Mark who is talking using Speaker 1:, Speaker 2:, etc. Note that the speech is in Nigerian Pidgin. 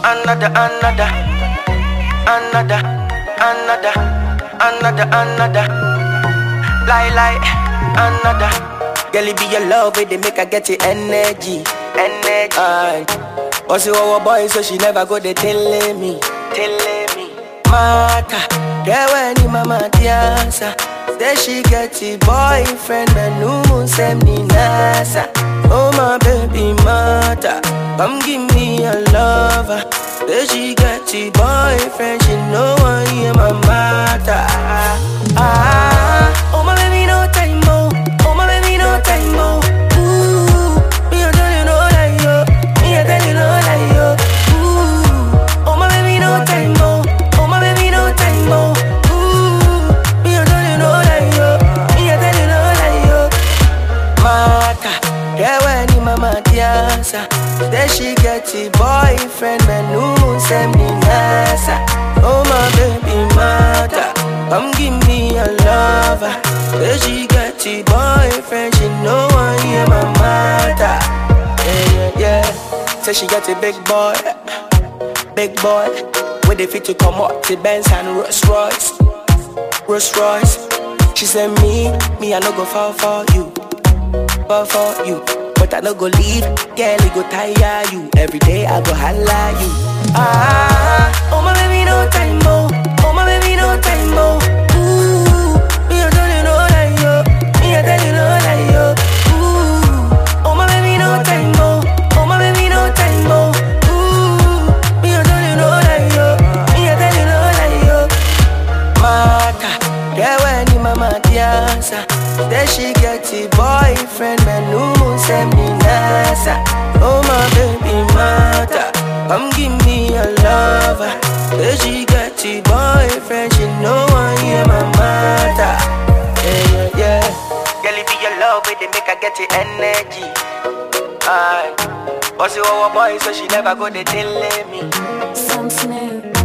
Speaker 1: another, another, another, another, another, another. Lie, lie, another. Girl, it be your love, it they make her get the energy, energy. Aye. Also, our boy, so she never go they telling me, telling me. Mata, there when ni mama tiasa. Say she get a boyfriend, and no send me nasa. Oh my baby mata, come give me a lover. Say she get a boyfriend, she know I am my mata. Ah, oh my baby no time mo, oh my baby no time mo. Ooh, me a tell you no lie yo, me a tell you no lie yo. Ooh, oh my baby no time mo, oh my baby no time mo. Ooh, me a tell you no lie yo, me a tell you no lie yo. Mata, yeah when ni mama tiasa. Then she get a boyfriend, man who send me nasa. Oh my baby mata, come give me a lover. Then she get a boyfriend, she know I am my mata. Yeah yeah yeah, say she get a big boy, big boy. With the fit to come up to Benz and Rolls Royce, Rolls Royce. She said me, me I no go fall for you fall for you. But I no go leave, girl, it go tire you. Every day I go holla you. Ah, oh my baby, no time mo. Oh my baby, no time mo. Ooh, me a tell you no lie yo. Me a tell you no lie yo. Ooh, oh my baby, no time mo. Oh my baby, no time mo. Ooh, me a tell you no lie yo. Me a tell you no lie yo. Mata, yeah when ni mama tiasa Then she get a boyfriend, man who send me nasa Oh my baby mata, come give me a lover Then she get a boyfriend, she know I am my mata Yeah, yeah, yeah Girl, it be your love, it they make her get the energy Aye. Also, our boy, so she never go they telling me
Speaker 2: Some Snoop.